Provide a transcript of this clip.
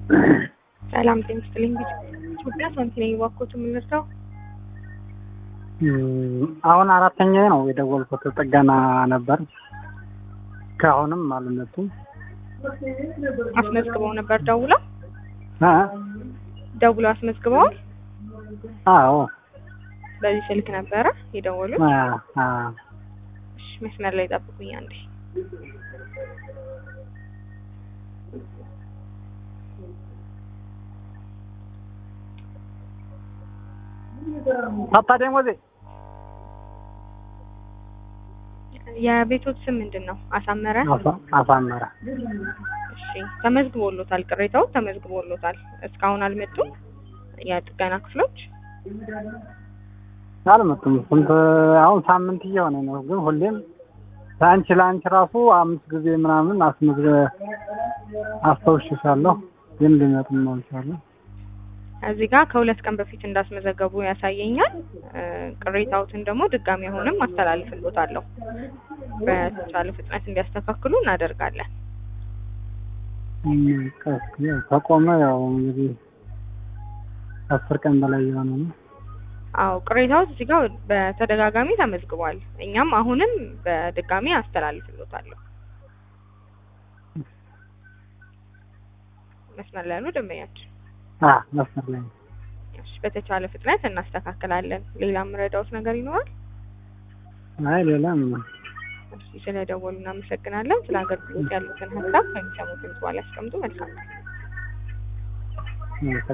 ሰላም ጤና ይስጥልኝ። ኢትዮጵያ ሳንቲ ነኝ። እባክዎት የምንርዳው? አሁን አራተኛ ነው የደወልኩት። ጥገና ነበር። ከአሁንም አልመጡም። አስመዝግበው ነበር ደውለው እ ደውለው አስመዝግበዋል። አዎ በዚህ ስልክ ነበረ የደወሉት? አ አ እሺ መስመር ላይ ጠብቁኝ አንዴ። ታታ ደሞዜ የቤቶት ስም ምንድን ነው? አሳመረ። አሳ- አሳመረ እሺ ተመዝግቦሎታል። ቅሬታው ተመዝግቦሎታል። እስካሁን አልመጡም የጥገና ክፍሎች። አልመጡም። ስንት አሁን ሳምንት እየሆነ ነው። ግን ሁሌም ለአንቺ ለአንቺ ራሱ አምስት ጊዜ ምናምን አስመዝገ አስታውሽሻለሁ፣ ግን ሊመጡም አልቻሉም። እዚህ ጋር ከሁለት ቀን በፊት እንዳስመዘገቡ ያሳየኛል። እ ቅሬታዎትን ደግሞ ድጋሚ አሁንም አስተላልፍሎታለሁ። በተቻለ ፍጥነት እንዲያስተካክሉ እናደርጋለን። እም፣ ቀስ ያው ከቆመ ያው እንግዲህ አስር ቀን በላይ የሆነ ነው። አዎ ቅሬታዎች እዚህ ጋር በተደጋጋሚ ተመዝግቧል። እኛም አሁንም በድጋሚ አስተላልፍሎታለሁ። መስመር ላይ ያሉ ደንበኛችን አ መስመር ላይ ነው። እሺ፣ በተቻለ ፍጥነት እናስተካክላለን። ሌላ የምረዳውት ነገር ይኖራል? አይ ሌላም እሺ፣ ስለደወሉ እናመሰግናለን። ስለ አገልግሎት ያሉትን ሀሳብ ከሚሰሙት በኋላ ያስቀምጡ። መልካም